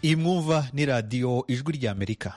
iyi mwumva ni radiyo ijwi ry'amerika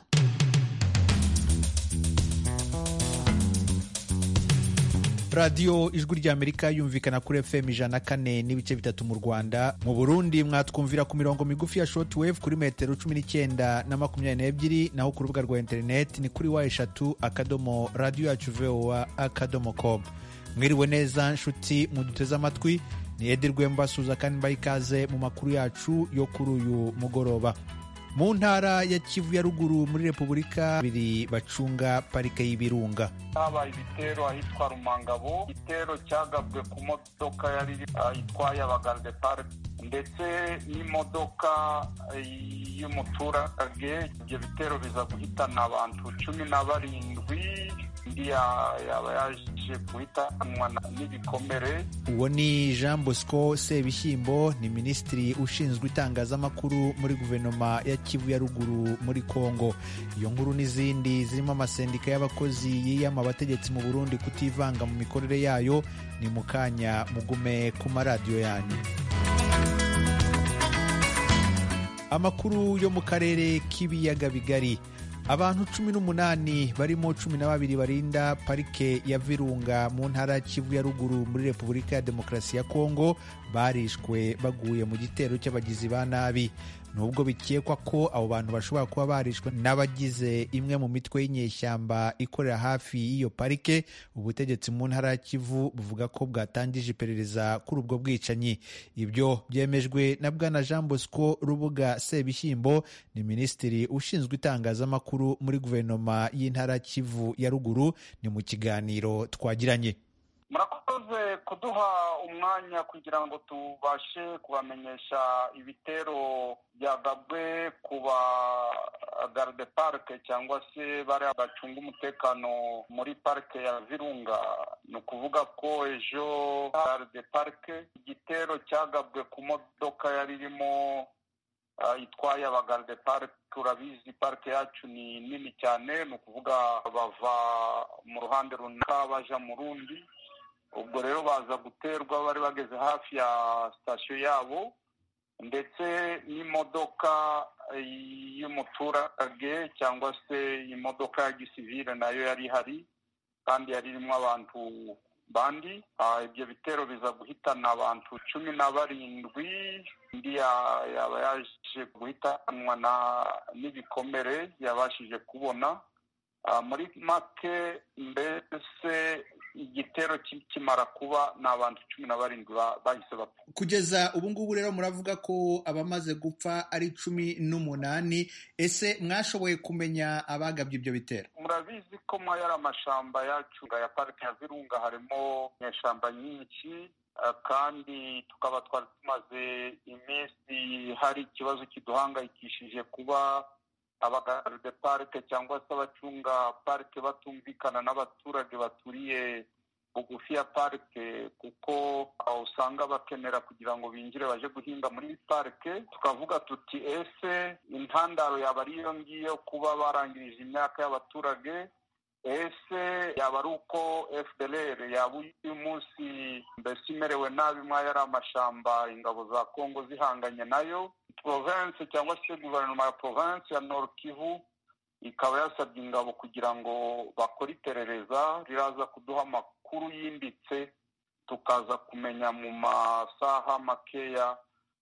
radiyo ijwi ry'amerika yumvikana kuri fm ijana na kane n'ibice bitatu mu rwanda mu burundi mwatwumvira ku mirongo migufi ya shortwave kuri metero cumi n'icyenda na makumyabiri n'ebyiri naho ku rubuga rwa interineti ni kuri wa eshatu akadomo radiyo yacu voa akadomo com mwiriwe neza nshuti muduteze amatwi ni edi rwemba suza kandi mbaye ikaze mu makuru yacu yo kuri uyu mugoroba mu ntara ya kivu ya ruguru muri repubulika babiri bacunga parike y'ibirunga habaye ibitero ahitwa rumangabo igitero cyagabwe ku modoka yari itwaye abagarde parike ndetse n'imodoka y'umuturage ibyo bitero biza guhitana abantu cumi na barindwi undi yaba yaje guhitanwa n'ibikomere uwo ni jean bosco sebishyimbo ni minisitiri ushinzwe itangazamakuru muri guverinoma ya kivu ya ruguru muri kongo iyo nkuru n'izindi zirimo amasendika y'abakozi yiyama abategetsi mu burundi kutivanga mu mikorere yayo ni mu kanya mugume ku maradiyo yanyu amakuru yo mu karere k'ibiyaga bigari abantu cumi n'umunani barimo cumi na babiri barinda parike ya virunga mu ntara ya kivu ya ruguru muri repubulika ya demokarasi ya kongo barishwe baguye mu gitero cy'abagizi ba nabi nubwo bikekwa ko abo bantu bashobora kuba barishwe n'abagize imwe mu mitwe y'inyeshyamba ikorera hafi y'iyo parike ubutegetsi mu ntara ya kivu buvuga ko bwatangije iperereza kuri ubwo bwicanyi ibyo byemejwe na bwana jean bosco rubuga sebishyimbo ni minisitiri ushinzwe itangazamakuru muri guverinoma y'intara kivu ya ruguru ni mu kiganiro twagiranye murakoze kuduha umwanya kugira ngo tubashe kubamenyesha ibitero byagabwe ku ba garde parike cyangwa se bariya bacunga umutekano muri parike ya virunga ni ukuvuga ko ejo garde parike igitero cyagabwe ku modoka yari irimo itwaye abagarde parike turabizi parike yacu ni nini cyane ni ukuvuga bava mu ruhande runaka baja mu rundi ubwo rero baza guterwa bari bageze hafi ya sitasiyo yabo ndetse n'imodoka y'umuturage cyangwa se imodoka ya gisivile nayo yari ihari kandi yari irimo abantu bandi ibyo bitero biza guhitana abantu cumi na barindwi undi yaba yaje guhitanwa n'ibikomere yabashije kubona muri make mbese igitero kimara kuba ni abantu cumi na barindwi bahise bapfa kugeza ubu ngubu rero muravuga ko abamaze gupfa ari cumi n'umunani ese mwashoboye kumenya abagabye ibyo bitero murabizi ko muri ari amashamba yacu ya parike ya virunga harimo inyeshyamba nyinshi kandi tukaba twari tumaze iminsi hari ikibazo kiduhangayikishije kuba abagarde parike cyangwa se abacunga parike batumvikana n'abaturage baturiye bugufi ya parike kuko usanga bakenera kugira ngo binjire baje guhinga muri parike tukavuga tuti ese intandaro yaba ari iyo ngiyo kuba barangirije imyaka y'abaturage ese yaba ari uko fdr yaba uyu munsi mbese imerewe nabi mwaya ari amashamba ingabo za kongo zihanganye nayo province cyangwa se guverinoma ya province ya nord kivu ikaba yasabye ingabo kugira ngo bakore iperereza riraza kuduha amakuru yimbitse tukaza kumenya mu masaha makeya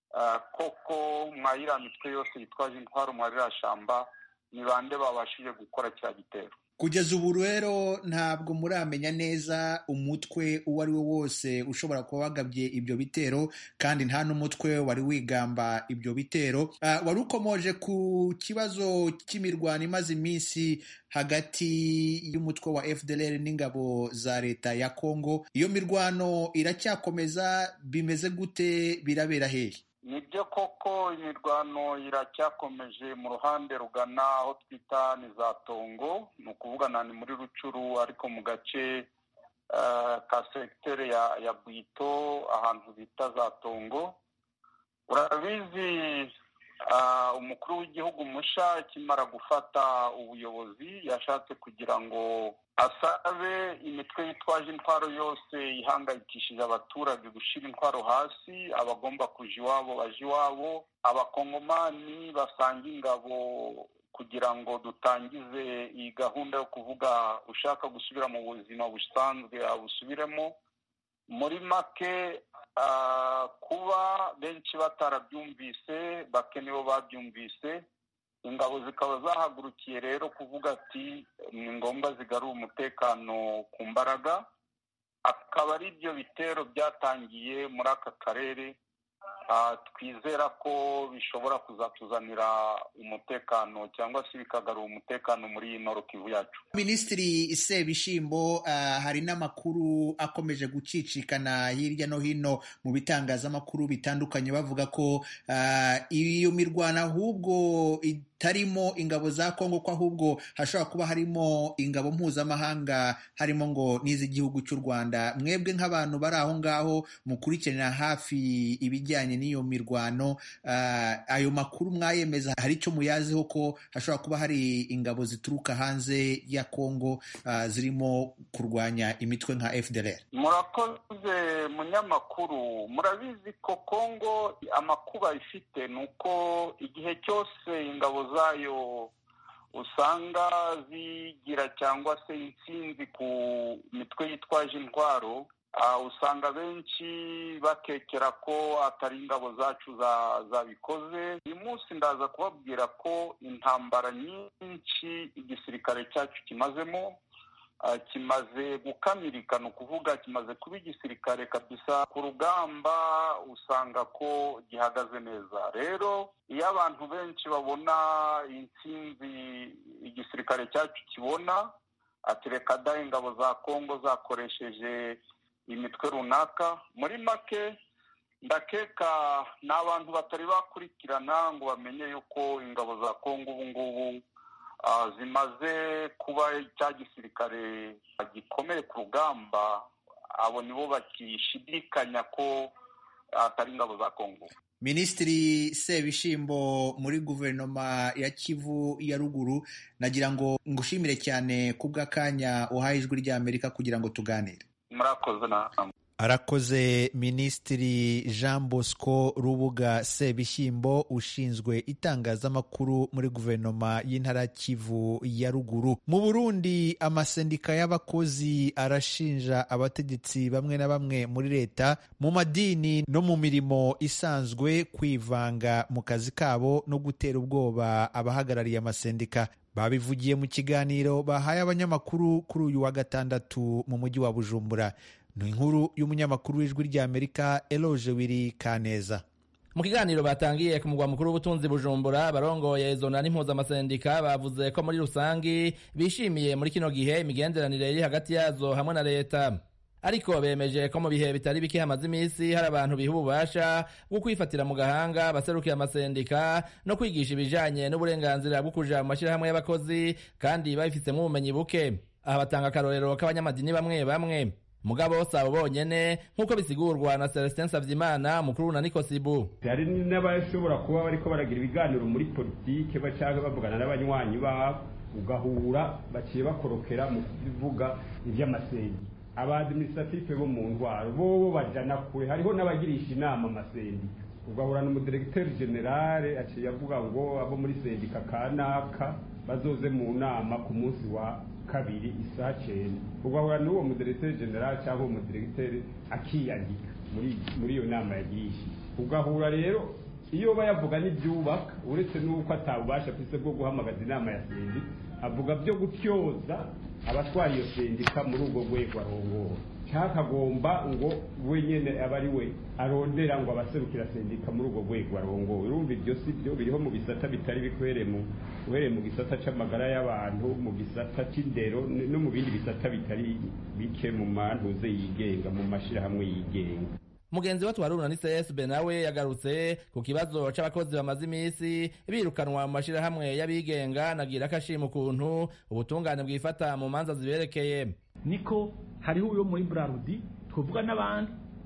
koko mwayiriya mitwe yose yitwaje intwaro mwariya shamba ni bande babashije gukora cya gitero kugeza ubu rero ntabwo muramenya neza umutwe uwo ari wo wose ushobora kuba wagabye ibyo bitero kandi nta n'umutwe wari wigamba ibyo bitero wari ukomoje ku kibazo cy'imirwano imaze iminsi hagati y'umutwe wa fdr n'ingabo za leta ya kongo iyo mirwano iracyakomeza bimeze gute birabera hehe nibyo koko imirwano iracyakomeje mu ruhande rugana aho twita ni za tongo ni ukuvuga ni muri rucuru ariko mu gace ka segiteri ya bwito ahantu bita za tongo urabizi umukuru w'igihugu musha akimara gufata ubuyobozi yashatse kugira ngo asabe imitwe yitwaje intwaro yose ihangayikishije abaturage gushyira intwaro hasi abagomba kuja iwabo baje iwabo abakongomani basanga ingabo kugira ngo dutangize iyi gahunda yo kuvuga ushaka gusubira mu buzima busanzwe abusubiremo muri make kuba benshi batarabyumvise bake nibo babyumvise ingabo zikaba zahagurukiye rero kuvuga ati ni ngombwa zigarura umutekano ku mbaraga akaba ari byo bitero byatangiye muri aka karere twizera ko bishobora kuzatuzanira umutekano cyangwa se bikagarura umutekano muri iyi Kivu yacu minisitiri sebishimbo hari n'amakuru akomeje gucicikana hirya no hino mu bitangazamakuru bitandukanye bavuga ko iyo mirwano ahubwo itarimo ingabo za kongo ko ahubwo hashobora kuba harimo ingabo mpuzamahanga harimo ngo n'iz'igihugu cy'u rwanda mwebwe nk'abantu bari aho ngaho mukurikiranira hafi ibijyanye n'iyo mirwano ayo makuru mwayemeza hari icyo muyaziho ko hashobora kuba hari ingabo zituruka hanze ya kongo zirimo kurwanya imitwe nka fdr murakoze munyamakuru murabizi ko kongo amakuba ifite ni uko igihe cyose ingabo zayo usanga zigira cyangwa se intsinzi ku mitwe yitwaje intwaro usanga benshi bakekera ko atari ingabo zacu zabikoze uyu munsi ndaza kubabwira ko intambara nyinshi igisirikare cyacu kimazemo kimaze gukamirika ni ukuvuga kimaze kuba igisirikare kabisa ku rugamba usanga ko gihagaze neza rero iyo abantu benshi babona intsinzi igisirikare cyacu kibona ati reka da ingabo za kongo zakoresheje imitwe runaka muri make ndakeka ni abantu batari bakurikirana ngo bamenye yuko ingabo za kongo ubu ngubu zimaze kuba cya gisirikare gikomeye ku rugamba abo nibo bakishidikanya ko atari ingabo za kongo minisitiri sebishimbo muri guverinoma ya kivu ya ruguru nagira ngo ngushimire cyane kubw'akanya uhaye ijwi ry'amerika kugira ngo tuganire murakoze namwe arakoze minisitiri jean bosco rubuga sebishyimbo ushinzwe itangazamakuru muri guverinoma y'intara kivu ya ruguru mu burundi amasendika y'abakozi arashinja abategetsi bamwe na bamwe muri leta mu madini no mu mirimo isanzwe kwivanga mu kazi kabo no gutera ubwoba abahagarariye amasendika babivugiye mu kiganiro bahaye abanyamakuru kuri uyu wa gatandatu mu mujyi wa bujumbura ni inkuru y'umunyamakuru w'ijwi ry'amerika eloge wiri kaneza mu kiganiro batangiye ku mugwa mukuru w'ubutunzi bujumbura barongoye zona n'impuzamasendika bavuze ko muri rusangi bishimiye muri kino gihe imigenderanire iri hagati yazo hamwe na leta ariko bemeje ko mu bihe bitari bike hamaze iminsi hari abantu biha ububasha bwo kwifatira mu gahanga baserukiye amasendika no kwigisha ibijanye n'uburenganzira bwo kuja mu mashyirahamwe y'abakozi kandi babifitemo ubumenyi buke aha batanga akarorero k'abanyamadini bamwe bamwe mugabo sabo bonyene nk'uko bisigurwa na Celestin Savyimana mukuru na Nikosibu hari n'abashobora kuba bariko baragira ibiganiro muri politike bacanga bavugana n'abanywanyi babo ugahura baciye bakorokera mu kuvuga ivy'amasendi abadministrative bo mu ntwaro bobo bajana kure hariho n'abagirisha inama amasendi ugahura n'umudiregiteri generale aciye avuga ngo abo muri sendika kanaka bazoze mu nama ku munsi wa kabiri isaha cyenda ugahura n'uwo mudiregiteri generale cyangwa umudiregiteri akiyandika muri muri iyo nama yagirishije ugahura rero iyo bayavuga n'ibyubaka uretse n'uko atabubasha afise bwo guhamagaza inama ya sendika avuga byo gutyoza abatwara iyo sendika muri ubwo rwego arongora cyakagomba ngo we nyene aba ari we arondera ngo abaserukira sendika muri ubwo rwego arongowe urumva ibyo si byo biriho mu bisata bitari bikwere mu uhereye mu gisata c'amagara y'abantu mu gisata c'indero no mu bindi bisata bitari bike mu mantuze yigenga mu mashirahamwe yigenga mugenzi wa twaruna ni csb nawe yagarutse ku kibazo c'abakozi bamaze iminsi birukanwa mu mashirahamwe y'abigenga nagira ko ashima ukuntu ubutungane bwifata mu manza ziberekeye niko hariho uyo muri brarudi twavuga n'abandi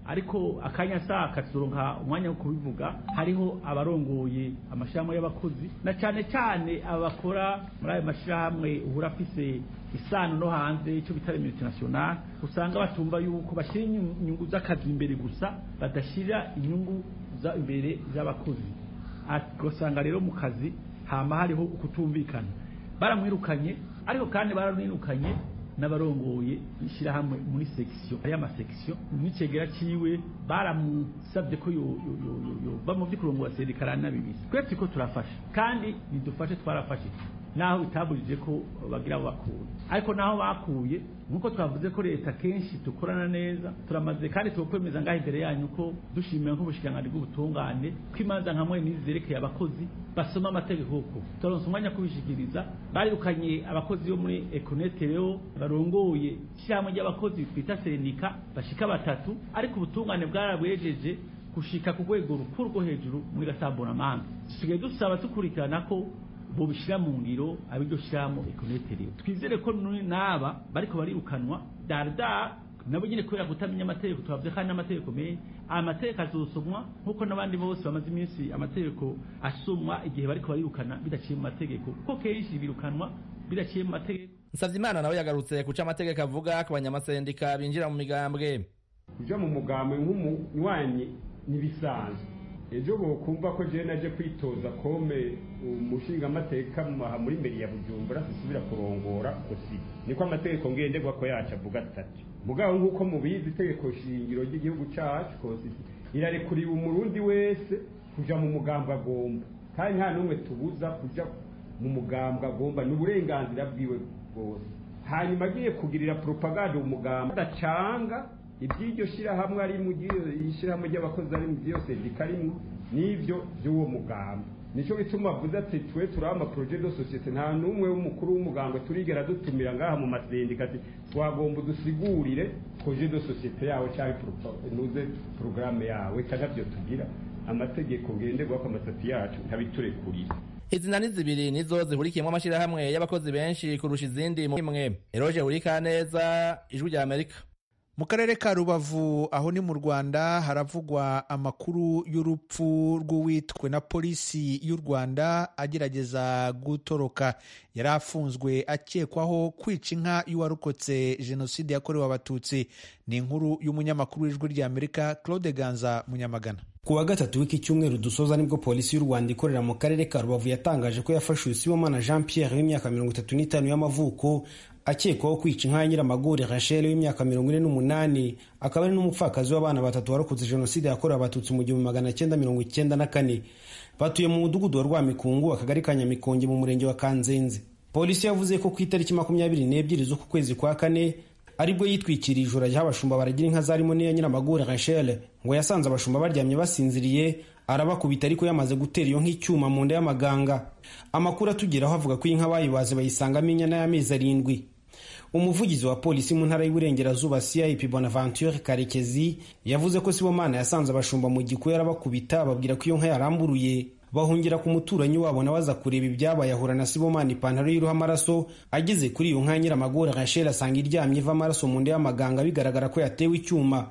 ariko akanya saa katuronka umwanya wo kubivuga hariho abarongoye amashyirahamwe y'abakozi na cyane cyane abakora muri ayo mashyirahamwe uhura afise isano no hanze icyo bita multinational usanga batumva yuko bashyira inyungu z'akazi imbere gusa badashyira inyungu imbere z'abakozi ugasanga rero mu kazi hama hariho ukutumvikana baramwirukanye ariko kandi baramwirukanye n'abarongoye ishyirahamwe muri sekisiyo ariya masekisiyo n'icegera ciwe baramusabye ko yova mu vy'ukurongora sendika aranabibisa twese ko turafasha kandi nidufashe twarafashe naho bitabujije ko bagira abo bakuye ariko naho bakuye nk'uko twavuze ko leta kenshi dukorana neza turamaze kandi tukwemeza ngaho imbere yanyu ko dushimiye nk'ubushikiranganji bw'ubutungane ko imanza nka mwe n'izi zerekeye abakozi basoma amategeko ko turonse umwanya kubishikiriza barirukanye abakozi bo muri ekonete rero barongoye ishyirahamwe ry'abakozi twita serenika bashika batatu ariko ubutungane bwarabwejeje gushika ku rwego rukuru rwo hejuru muri gasamburamanza dusigaye dusaba dukurikirana ko bobishyira mu ngiro abiryo shyiramo ekonetere twizere ko n'aba bariko barirukanwa darda nabo nyine kubera kutamenya amategeko tubavuze kandi n'amategeko menshi amategeko azosomwa nk'uko n'abandi bose bamaze iminsi amategeko asomwa igihe bariko barirukana bidaciye mu mategeko kuko kenshi birukanwa bidaciye mu mategeko Nsavyeimana nawe yagarutse kuca amategeko avuga ku banyamasendika binjira mu migambwe kuja mu mugambwe nk'umunywanyi n'ibisanzwe ejo bokumva ko jewe naje kwitoza kome umushingamateka muri mbere ya bujumbura sisubira kurongora kosi niko amategeko ngenderwa ko yacu avuga atatu mugabo nk'uko mubizi itegeko shingiro ry'igihugu cacu kosi irarekuriwe umurundi wese kuja mu mugambwe agomba kandi nta n'umwe tubuza kuja mu mugambwe agomba ni uburenganzira bwiwe bwose hanyuma agiye kugirira propaganda umugambwe adacanga iby'iryo shyirahamwe ari mu ishyirahamwe ry'abakozi ari mu byose rikarimwo n'ibyo by'uwo mugambi nicyo bituma avuze ati twe turi amaproje de societe nta n'umwe w'umukuru w'umugambwe turigera dutumira ngaha mu masendika ati twagomba dusigurire proje de societe yawe cyangwa nuze porogaramu yawe cyangwa byo tugira amategeko ngenderwaho ku amasati yacu ntabiturekurire izina ni zibiri nizo zihurikiyemo amashyirahamwe y'abakozi benshi kurusha izindi mu imwe eroge burikaneza ijwi rya amerika mu karere ka rubavu aho ni mu rwanda haravugwa amakuru y'urupfu rw'uwitwe na polisi y'u rwanda agerageza gutoroka yari afunzwe akekwaho kwica inka y'uwarokotse jenoside yakorewe abatutsi ni inkuru y'umunyamakuru w'ijwi ry'amerika claude ganza munyamagana ku wa gatatu w'iki cyumweru dusoza nibwo polisi y'u rwanda ikorera mu karere ka rubavu yatangaje ko yafashe usibomana jean pierre w'imyaka mirongo itatu n'itanu y'amavuko akekwaho kwica inka ya nyiramagore rachel w'imyaka mirongo ine n'umunani akaba ari n'umupfakazi w'abana batatu warokotse jenoside yakorewe abatutsi mu gihumbi magana cyenda mirongo icyenda na kane batuye mu mudugudu wa rwamikungu akagari ka nyamikonge mu murenge wa kanzenze polisi yavuze ko ku itariki makumyabiri n'ebyiri z'uku kwezi kwa kane aribwo yitwikiriye ijoro ry'abashumba baragira inka zarimo n'iya nyiramagore rachel ngo yasanze abashumba baryamye basinziriye arabakubita ariko yamaze gutera iyo nk'icyuma mu nda y'amaganga amakuru atugeraho avuga ko inka bayibaze bayisangamo inyana y'amezi arindwi umuvugizi wa polisi mu ntara y'uburengerazuba cip bonaventure karekezi yavuze ko sibomana yasanze abashumba mu gikuyu arabakubita ababwira ko iyo nka yaramburuye bahungira ku muturanyi wabo nawe aza kureba ibyabaye ahura na sibomana ipantaro y'iruhu amaraso ageze kuri iyo nka ya nyiramagore rachel asanga iryamye iva amaraso mu nda y'amaganga bigaragara ko yatewe icyuma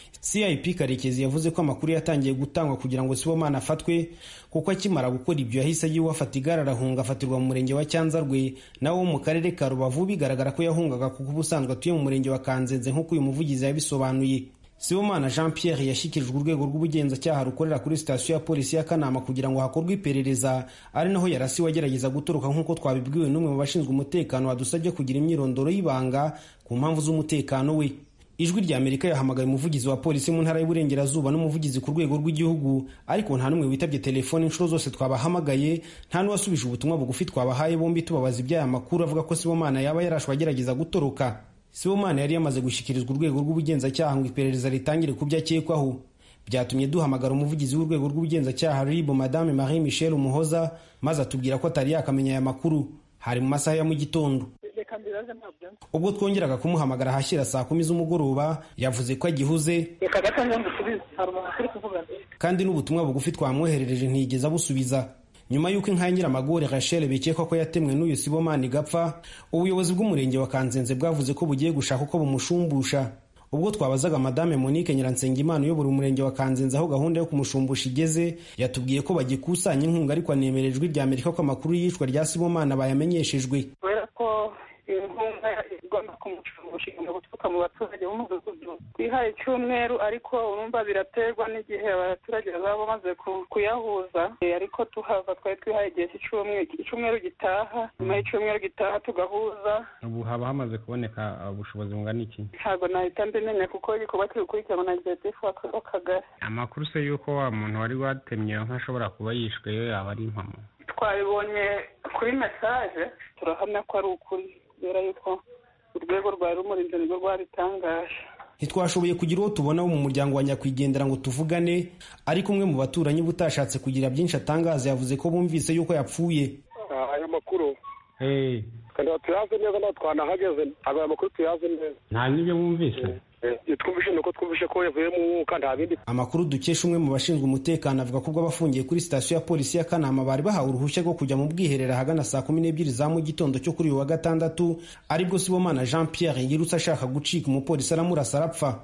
cip karekezi yavuze ko amakuru yatangiye gutangwa kugira ngo sibomana afatwe kuko akimara gukora ibyo yahise agiwe afata igare arahunga afatirwa mu murenge wa cyanzarwe nawe wo mu karere ka rubavu bigaragara ko yahungaga kuko ubusanzwe atuye mu murenge wa kanzenze nk'uko uyu muvugizi yabisobanuye sibomana jean pierre yashyikirijwe urwego rw'ubugenzacyaha rukorera kuri sitasiyo ya polisi ya kanama kugira ngo hakorwe iperereza ari naho yarasiwe agerageza gutoroka nk'uko twabibwiwe n'umwe mu bashinzwe umutekano wadusabye kugira imyirondoro y'ibanga ku mpamvu z'umutekano we ijwi rya amerika yahamagaye umuvugizi wa polisi mu ntara y'uburengerazuba n'umuvugizi ku rwego rw'igihugu ariko nta n'umwe witabye telefone inshuro zose twabahamagaye nta n'uwasubije ubutumwa bugufi twabahaye bombi tubabaza iby'aya makuru avuga ko sibomana yaba yarashwe agerageza gutoroka sibomana yari yamaze gushyikirizwa urwego rw'ubugenzacyaha ngo iperereza ritangire ku byo akekwaho byatumye duhamagara umuvugizi w'urwego rw'ubugenzacyaha ribu madame marie michel umuhoza maze atubwira ko atari yakamenya aya makuru hari mu masaha ya mu gitondo ubwo twongeraga kumuhamagara ahashyira saa kumi z'umugoroba yavuze ko agihuze kandi n'ubutumwa bugufi twamwoherereje ntiyigeze abusubiza nyuma y'uko inka ya nyiramagore rachel bikekwa ko yatemwe n'uyu sibomani igapfa ubuyobozi bw'umurenge wa kanzenze bwavuze ko bugiye gushaka uko bumushumbusha ubwo twabazaga madame monique nyiransengimana uyobora umurenge wa kanzenze aho gahunda yo kumushumbusha igeze yatubwiye ko bagikusanya inkunga ariko anemera ijwi rya amerika ko amakuru y'iyicwa rya sibomana bayamenyeshejwe kubera ko inkunga igomba kumushumbusha igomba guturuka mu baturage b'umudugudu twihaye icyumweru ariko urumva biraterwa n'igihe abaturage bazaba bamaze kuyahuza ariko tuhava twari twihaye igihe cy'icyumweru gitaha nyuma y'icyumweru gitaha tugahuza ubu haba hamaze kuboneka ubushobozi bungana iki ntabwo nahita mbimenya kuko igikorwa kiri gukurikiranwa na executive w'akagari amakuru se y'uko wa muntu wari watemye nk'ashobora kuba yishwe yo yaba ari impamo twabibonye kuri mesaje turahamya ko ari ukuri kubera yuko urwego rwa rumurinzi nirwo rwabitangaje ntitwashoboye kugira uwo tubona wo mu muryango wa nyakwigendera ngo tuvugane ariko umwe mu baturanyi butashatse kugira byinshi atangaza yavuze ko bumvise yuko yapfuye ayo makuru kandi tuyazi neza ntabwo twanahageze ntabwo ayo makuru tuyazi neza nta n'ibyo mwumvise twumvishe nuko twumvishe ko yavuye mu mwuka nta bindi amakuru dukesha umwe mu bashinzwe umutekano avuga ko ubwo abafungiye kuri sitasiyo ya polisi ya kanama bari bahawe uruhushya rwo kujya mu bwiherero ahagana saa kumi n'ebyiri za mu gitondo cyo kuri uyu wa gatandatu aribwo sibomana jean pierre yirutse ashaka gucika umupolisi aramurasa arapfa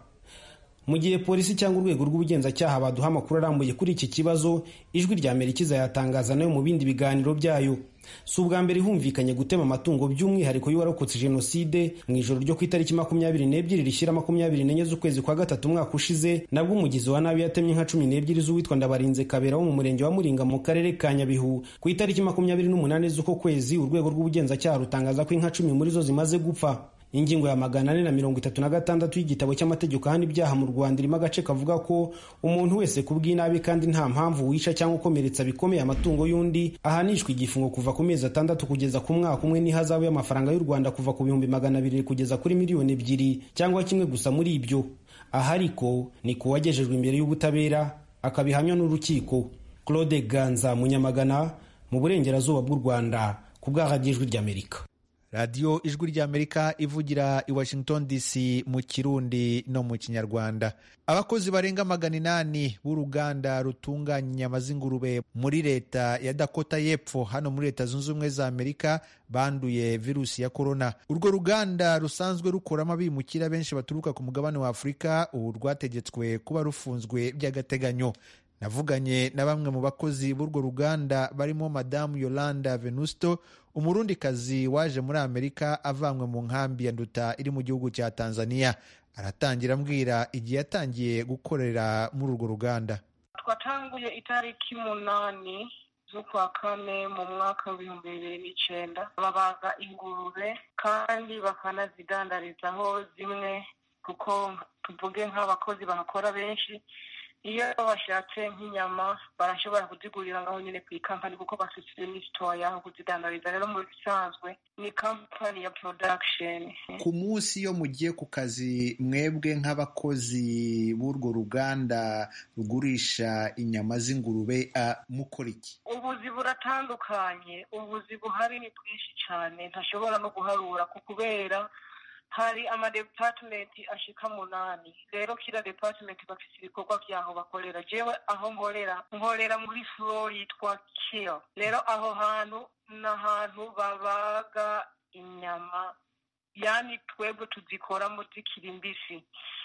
mu gihe polisi cyangwa urwego rw'ubugenzacyaha baduha amakuru arambuye kuri iki kibazo ijwi rya amerika izayatangaza nayo mu bindi biganiro byayo si ubwa mbere humvikanye gutema amatungo by'umwihariko y'uwarokotse jenoside mu ijoro ryo ku itariki makumyabiri n'ebyiri rishyira makumyabiri n'enye z'ukwezi kwa gatatu umwaka ushize nabwo umugizi wa nabi yatemye nka cumi n'ebyiri z'uwitwa ndabarinze kabera wo mu murenge wa muringa mu karere ka nyabihu ku itariki makumyabiri n'umunani z'uko kwezi urwego rw'ubugenzacyaha rutangaza ko inka cumi muri zo zimaze gupfa ingingo ya magana ane na mirongo itatu na gatandatu y'igitabo cy'amategeko ahana ibyaha mu rwanda irimo agace kavuga ko umuntu wese ku bw'inabi kandi nta mpamvu wica cyangwa ukomeretsa bikomeye amatungo y'undi ahanishwa igifungo kuva ku mezi atandatu kugeza ku mwaka umwe n'ihazabu y'amafaranga y'u rwanda kuva ku bihumbi magana abiri kugeza kuri miliyoni ebyiri cyangwa kimwe gusa muri ibyo aha ariko ni ku wagejejwe imbere y'ubutabera akabihamya n'urukiko claude ganza munyamagana mu burengerazuba bw'u rwanda ku bw'ahagijwi ry'amerika radiyo ijwi ry'amerika ivugira i washington dc mu kirundi no mu kinyarwanda abakozi barenga magana inani b'uruganda rutunganya inyama z'ingurube muri leta ya dakota y'epfo hano muri leta zunze ubumwe za amerika banduye virusi ya korona urwo ruganda rusanzwe rukoramo abimukira benshi baturuka ku mugabane wa afurika ubu rwategetswe kuba rufunzwe by'agateganyo navuganye na bamwe mu bakozi b'urwo ruganda barimo madamu yolanda venusto umurundikazi waje muri amerika avanywe mu nkambi ya nduta iri mu gihugu cya tanzania aratangira ambwira igihe yatangiye gukorera muri urwo ruganda twatanguye itariki umunani z'ukwa kane mu mwaka w'ibihumbi bibiri n'icyenda babaga ingurube kandi bakanazidandarizaho zimwe kuko tuvuge nk'abakozi bahakora benshi iyo bashatse nk'inyama barashobora kuzigurira ngaho nyine ku ikampani kuko bafite n'isitowa yaho kuzidandariza rero mu bisanzwe ni kampani ya production ku munsi iyo mugiye ku kazi mwebwe nk'abakozi b'urwo ruganda rugurisha inyama z'ingurube mukora iki ubuzi buratandukanye ubuzi buhari ni bwinshi cyane ntashobora no guharura kubera hari amadepatimenti ashika munani rero kila depatimenti bafite ibikorwa vyaho bakorera jewe aho nkorera nkorera muri floor yitwa kill rero aho hantu ni ahantu babaga inyama yani twebwe tuzikoramo zikiri mbisi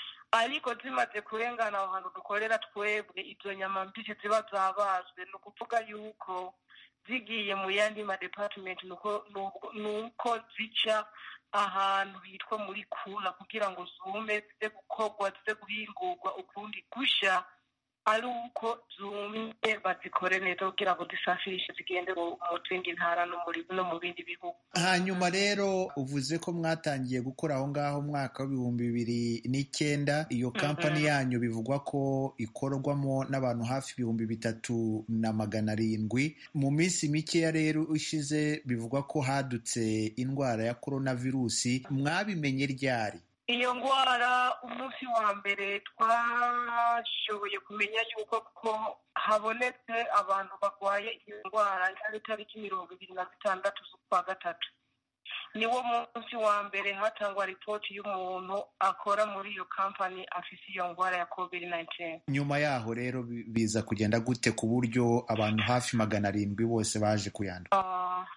ariko zimaze kurengana aho hantu dukorera twebwe izo nyama mbisi ziba zabazwe ni ukuvuga yuko zigiye mu yandi madepatimenti nuko zica ahantu hitwa muri kuna kugira ngo zume zize gukorwa zize guhingurwa ukundi gusha ari uko zumye bazikore neza kugira ngo zisafirishe zigende mu zindi ntara no mu bindi bihugu hanyuma rero uvuze ko mwatangiye gukora aho ngaho umwaka w'ibihumbi bibiri n'icyenda iyo kampani yanyu bivugwa ko ikorwamo n'abantu hafi ibihumbi bitatu na magana arindwi mu minsi mikeya rero ishize bivugwa ko hadutse indwara ya korona virusi mwabimenye ryari iyo ndwara umunsi wa mbere twashoboye kumenya yuko ko habonetse abantu barwaye iyo ndwara yari itariki mirongo ibiri na zitandatu z'ukwa gatatu niwo munsi wa mbere hatangwa ripoti y'umuntu akora muri iyo kampani afise iyo ndwara ya covid 19 nyuma yaho rero biza kugenda gute ku buryo abantu hafi magana arindwi bose baje kuyandura uh,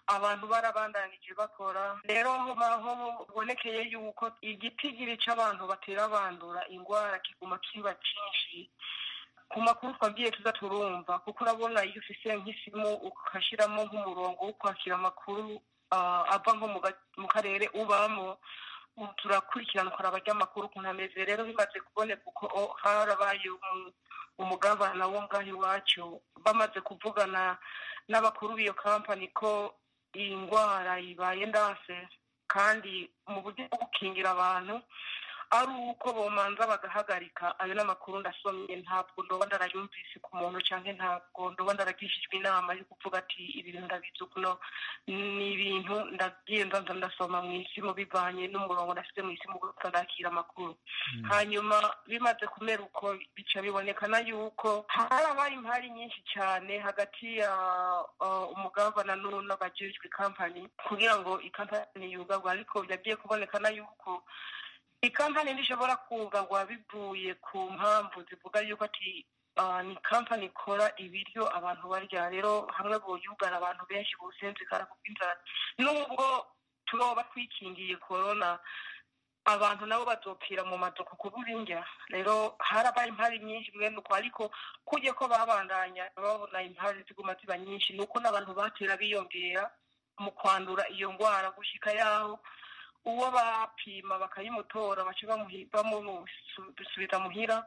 abantu barabandanije bakora rero aho bibonekeye yuko igitigiri c'abantu batera bandura ingwara kiguma kiba cyinshi ku makuru twagiye tuza turumva kuko urabona iyo ufise nk'isimu ukashiramo nk'umurongo wo kwakira amakuru ava nko mu karere ubamo turakurikirana ukaraba ry'amakuru ukuntu ameze rero bimaze kuboneka uko harabaye umugabana wo ngaho iwacu bamaze kuvugana n'abakuru b'iyo kampani ko iyi ndwara ibaye ndase kandi mu buryo bwo gukingira abantu ari uko bomanza bagahagarika ayo n'amakuru ndasomye ntabwo ndoba ndarayumvise ku muntu cyangwa ntabwo ndoba ndaragishijwe inama yo kuvuga ati ibi bintu ndabizi kuno ni ibintu ndagiye ndanza ndasoma mu isi mu bivanye n'umurongo nasize mu isi mu gusa ndakira amakuru hanyuma bimaze kumera uko bica bibonekana yuko harabaye impari nyinshi cyane hagati ya umugabana n'abajejwe kampani kugira ngo ikampani yugarwa ariko byagiye kubonekana yuko ikampani ntishobora kugarwa bivuye ku mpamvu zivuga yuko ati ni kampani ikora ibiryo abantu barya rero hamwe boyugara abantu benshi businzikara ku bw'inzara nubwo turoba twikingiye korona abantu nabo bazopfira mu maduka kubura indya rero harabaye impari nyinshi mwene uko ariko kujye ko babandanya babona impari ziguma ziba nyinshi ni uko n'abantu batera biyongera mu kwandura iyo ndwara gushika yaho uwo bapima bakayimutora baca bamusubiza muhira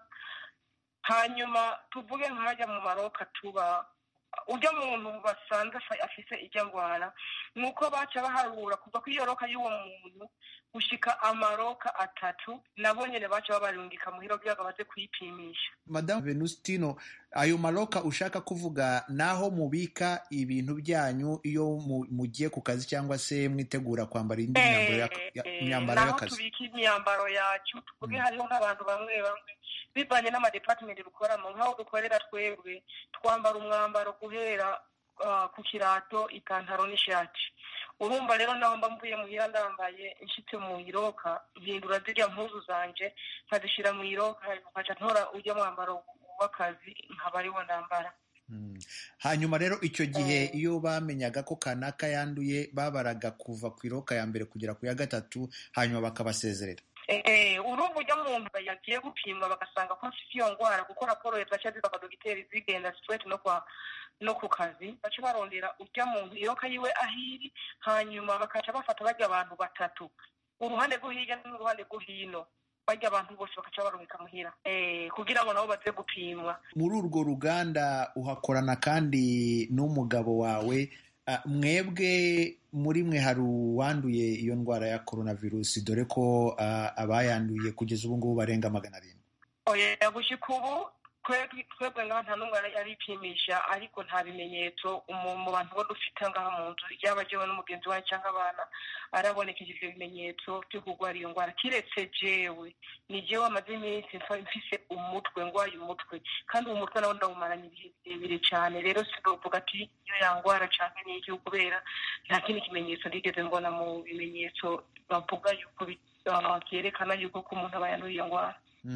hanyuma tuvuge nkajya mu maroka tuba ujya muntu basanze afise ijya ndwara ni uko baca baharura kuva ku iyo roka y'uwo muntu gushika amaroka atatu nabo nyine baca babarungika muhira kugira ngo baze kuyipimisha madamu venustino ayo maroka ushaka kuvuga naho mubika ibintu byanyu iyo mugiye ku kazi cyangwa se mwitegura kwambara indi myambaro y'akazi naho tubika imyambaro yacu tuvuge hariho nk'abantu bamwe bamwe bivanye n'amadepartimenti dukoramo nk'aho dukorera twebwe twambara umwambaro guhera ku kirato ipantaro n'ishati urumva rero naho mba mvuye muhira ndambaye nshitse mu iroka mpindura zirya mpuzu zanje nkazishyira mu iroka nkaca ntora ujya mwambaro w'akazi nkaba ariwo ndambara hanyuma rero icyo gihe iyo bamenyaga ko kanaka yanduye babaraga kuva ku iroka ya mbere kugera ku ya gatatu hanyuma bakabasezerera urumva ujya muntu yagiye gupimwa bagasanga ko afite iyo ndwara kuko raporo zaca ziva kwa dogiteri zigenda straight no kwa no ku kazi baca barondera ujya muntu iroka yiwe ahiri hanyuma bakaca bafata bajya abantu batatu uruhande rwo hirya n'uruhande rwo hino bajya abantu bose bakaca barumika muhira kugira ngo nabo baze gupimwa muri urwo ruganda uhakorana kandi n'umugabo wawe mwebwe muri mwe hari uwanduye iyo ndwara ya coronavirus dore ko abayanduye kugeza ubu ngubu barenga magana arindwi oya gushika ubu twebwe ngaha nta n'umwe aripimisha ariko nta bimenyetso mu bantu bo dufite ngaha mu nzu yaba jewe n'umugenzi wawe cyangwa abana arabonekeje ivyo bimenyetso byo kurwara iyo ndwara kiretse jewe ni jewe amaze iminsi mfise umutwe ndwaye umutwe kandi uwo mutwe nawo ndawumaranye ibihe birebire cyane rero sinovuga ati iyo yangwara canke n'iki kubera nta kindi kimenyetso ndigeze mbona mu bimenyetso bavuga yuko byerekana yuko ko umuntu aba yanduye iyo ndwara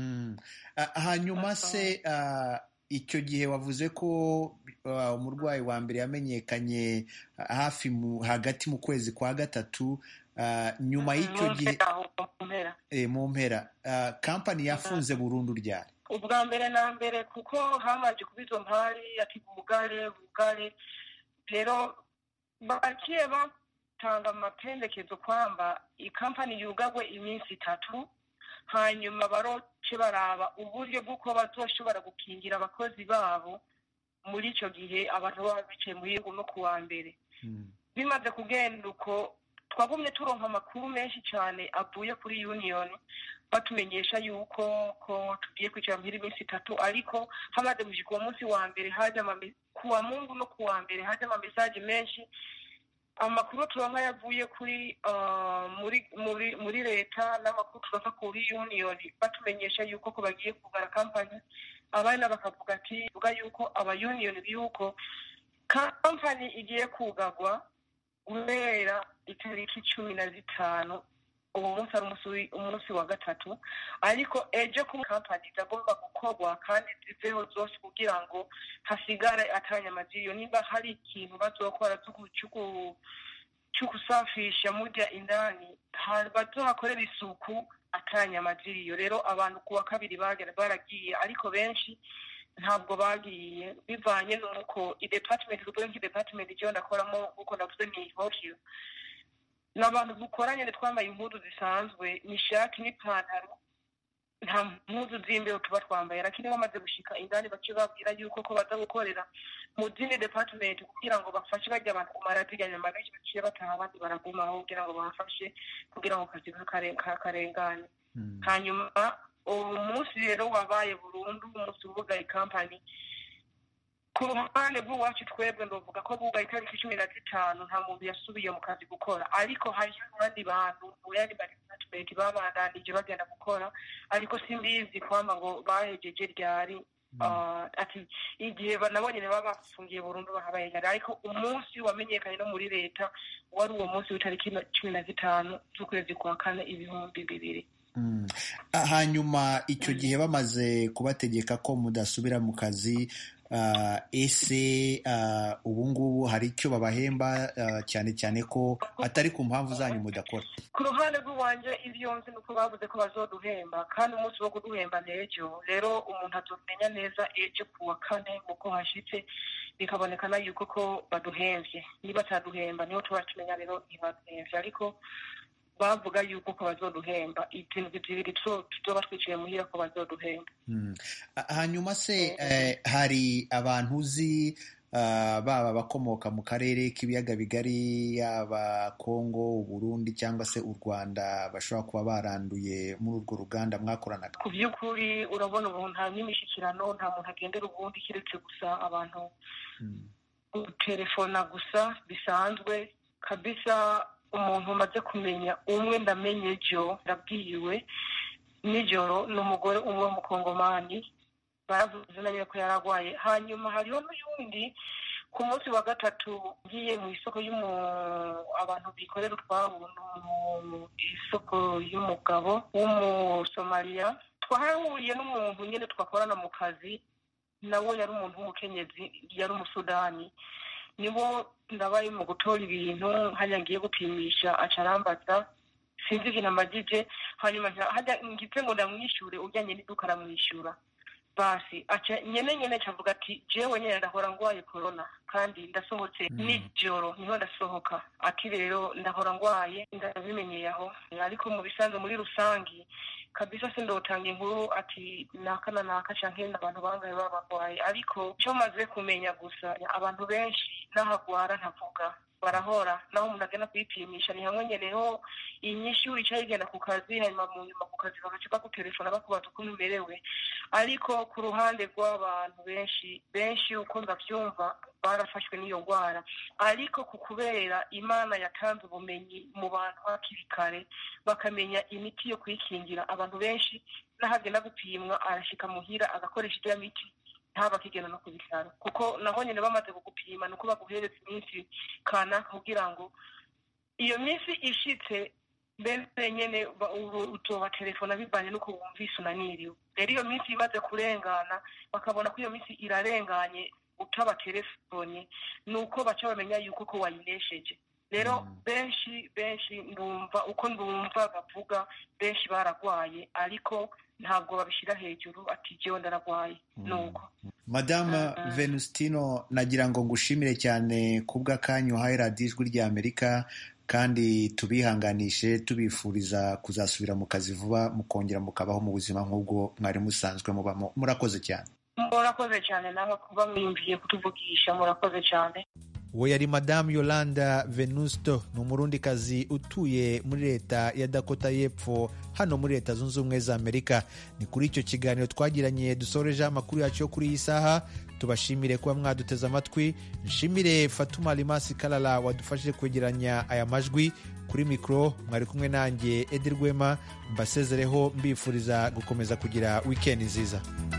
hanyuma se icyo gihe wavuze ko umurwayi wa mbere yamenyekanye hafi hagati mu kwezi kwa gatatu nyuma y'icyo gihe mu mpera kampani yafunze burundu ryari ubwa mbere na mbere kuko hamaze kuba izo mpari ati bugare bugare rero bagiye batanga amapendekezo kwamba ikampani yugagwe iminsi itatu hanyuma baroce baraba uburyo bw'uko bazoshobora gukingira abakozi babo muri icyo gihe abantu baba bicaye mu gihugu no ku wa mbere bimaze kugenda uko twagumye turonka amakuru menshi cyane avuye kuri uniyoni batumenyesha yuko ko tugiye kwicara muhira iminsi itatu ariko hamaze gushika uwo munsi wa mbere haje ku wa mungu no ku wa mbere haje amamesaje menshi amakuru turonka yavuye kuri muri muri muri leta n'amakuru turonka kuri uniyoni batumenyesha yuko ko bagiye kugara kampani abana bakavuga ati vuga yuko aba uniyoni yuko kampani igiye kugagwa guhera itariki cumi na zitanu uwo munsi ari umunsi wa gatatu ariko ejo ku kampani zagomba gukorwa kandi ziveho zose kugira ngo hasigare atanyamaziyo niba hari ikintu bazokora cyo gusafisha murya indani bazohakorera isuku atanyama ziriyo rero abantu ku wa kabiri baragiye ariko benshi ntabwo bagiye bivanye n'uko idepatimenti tuvuge nk'idepatimenti icyo ndakoramo nk'uko navuze ni hokiyo ni abantu dukoranye twambaye impuzu zisanzwe ni ishati n'ipantaro nta mpuzu z'imbeho tuba twambaye lakini bamaze gushika indani bace babwira yuko ko baza gukorera mu zindi department kugira ngo bafashe bajya abantu kumara zirya nyama benshi baciye bataha abandi baragumaho kugira ngo babafashe kugira ngo akazi kakarengane hanyuma uwo munsi rero wabaye burundu umunsi wugaye kampani ku ruhande rw'iwacu twebwe ndavuga ko bugaye itariki cumi na zitanu nta muntu yasubiye mu kazi gukora ariko hariho abandi bantu mu yandi madepartement babandanije bagenda gukora ariko simbizi kwamba ngo bahejeje ryari ati igihe nabo nyine baba bafungiye burundu bahabaye ariko umunsi wamenyekanye no muri leta wari uwo munsi w'itariki cumi na zitanu z'ukwezi kwa kane ibihumbi bibiri hanyuma icyo gihe bamaze kubategeka ko mudasubira mu kazi ese ubu ngubu hari icyo babahemba cyane cyane ko atari ku mpamvu zanyu mudakora ku ruhande rw'iwanjye ibyo nzi ni uko bavuze ko bazoduhemba kandi umunsi wo kuduhemba ni ejo rero umuntu atumenya neza ejo ku wa kane uko hashyitse bikabonekana yuko ko baduhembye niba ataduhemba niho tuba tumenya rero ntibaduhembye ariko bavuga yuko ko bazoduhemba ibintu bibiri tuzoba twicaye muhira ko bazoduhemba hanyuma se hari abantu uzi baba abakomoka mu karere k'ibiyaga bigari yaba kongo uburundi cyangwa se u rwanda bashobora kuba baranduye muri urwo ruganda mwakoranaga ku by'ukuri urabona ubu nta n'imishyikirano nta muntu agendera ubundi keretse gusa abantu telefona gusa bisanzwe kabisa umuntu umaze kumenya umwe ndamenye jo ndabwiwe nijoro ni umugore umwe w'umukongomani baravuze nayo ko yararwaye hanyuma hariho n'uyundi ku munsi wa gatatu ngiye mu isoko y'umu abantu bikorera utwabo mu isoko y'umugabo w'umusomaliya twahahuriye n'umuntu nyine twakorana mu kazi nawe yari umuntu w'umukenyezi yari umusudani nibo ndabaye mu gutora ibintu hajya ngiye gupimisha aca arambaza sinzi ikintu amagije hanyuma hajya ngize ngo ndamwishyure ujyanye n'iduka aramwishyura basi aca nyene nyene cavuga ati jewe nyene ndahora ngwaye corona kandi ndasohotse nijoro niho ndasohoka ati rero ndahora ngwaye ndabimenyeye aho ariko mu bisanzwe muri rusangi kabisa sindotanga inkuru ati naka na naka canke abantu bangaye baba barwaye ariko icyo maze kumenya gusa abantu benshi n'ahagwara ntavuga barahora naho umuntu agenda kwipimisha ni hamwe nyeneho inyinshi wicaye igenda ku kazi hanyuma mu nyuma ku kazi bagaca bagutelefona bakubaza uko umerewe ariko ku ruhande rw'abantu benshi benshi uko ndabyumva barafashwe n'iyo ndwara ariko ku kubera imana yatanze ubumenyi mu bantu hakiri kare bakamenya imiti yo kwikingira abantu benshi n'ahagenda gupimwa arashyika muhira agakoresha iriya miti ntaba akigenda no ku bitaro kuko naho nyine bamaze kugupima ni uko baguhereza iminsi kanaka kugira ngo iyo minsi ishitse mbese nyine utoba telefona bivanye n'uko wumvise unaniriwe rero iyo minsi imaze kurengana bakabona ko iyo minsi irarenganye utaba telefone ni uko baca bamenya yuko ko wayinesheje rero benshi benshi ndumva uko ndumva bavuga benshi baragwaye ariko ntabwo babishyira hejuru ati jewe ndaragwaye nuko madame venustino nagira ngo ngushimire cyane kubw'akanyu uhaye radiyo ijwi rya amerika kandi tubihanganishe tubifuriza kuzasubira mu kazi vuba mukongera mukabaho mu buzima nk'ubwo mwari musanzwe mubamo murakoze cyane murakoze cyane nawe kuba mwiyumviye kutuvugisha murakoze cyane uwo yari madamu yolanda venusto ni umurundikazi utuye muri leta ya dakota y'epfo hano muri leta zunze ubumwe za amerika ni kuri icyo kiganiro twagiranye dusorejeho amakuru yacu yo kuri iyi saha tubashimire kuba mwaduteze amatwi nshimire fatuma rimasi karara wadufashije kwegeranya aya majwi kuri mikoro mwari kumwe nanjye edi rwema mbasezereho mbifuriza gukomeza kugira wikendi nziza